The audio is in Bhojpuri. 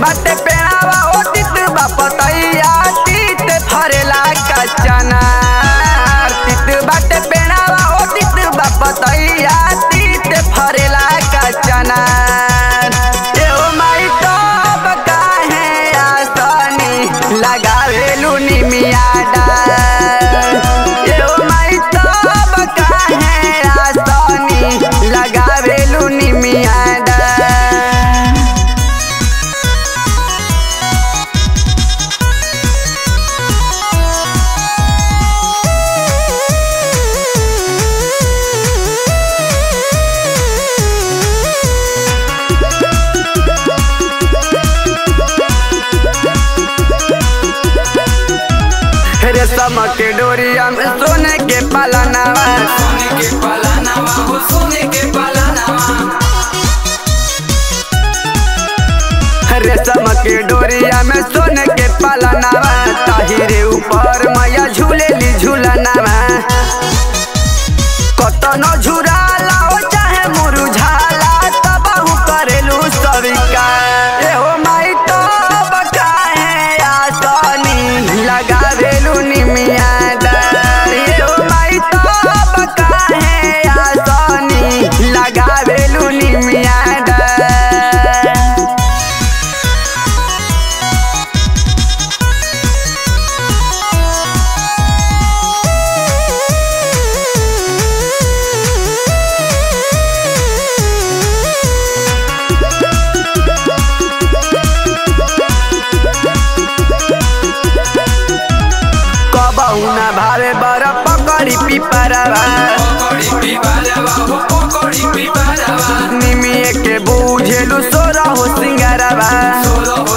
बाटे पेड़ावा ओ तित बापतैया तित फरेला कचना तित बाटे पेड़ावा ओ तित बापतैया तित फरेला कचना एहो माई तब काहे आसनी लगावेलु निमिया डार एहो माई तब काहे आसनी लगावेलु निमिया डार रेशम के डोरिया में सोने के पालनावा सोने के पालानावा हो सोने के पालानावा रेशम के डोरिया में सोने के पालनावा ताहिरे ऊपर मैया झूलेली झूलनावा कतनो झुराला हो चाहे मुरुझाला तबहु करेलू सविका एहो माई तब काहे आसनी लगावेलू निमिया डार एहो माई तब काहे आसनी लगावेलू निमिया डार कबहु न भावे बर पकड़ी पिपरवा पकड़ी पिपारावा हो पकड़ी पिपारावा निमिए के बूझेलु सोरा हो सिंगारवा सोरो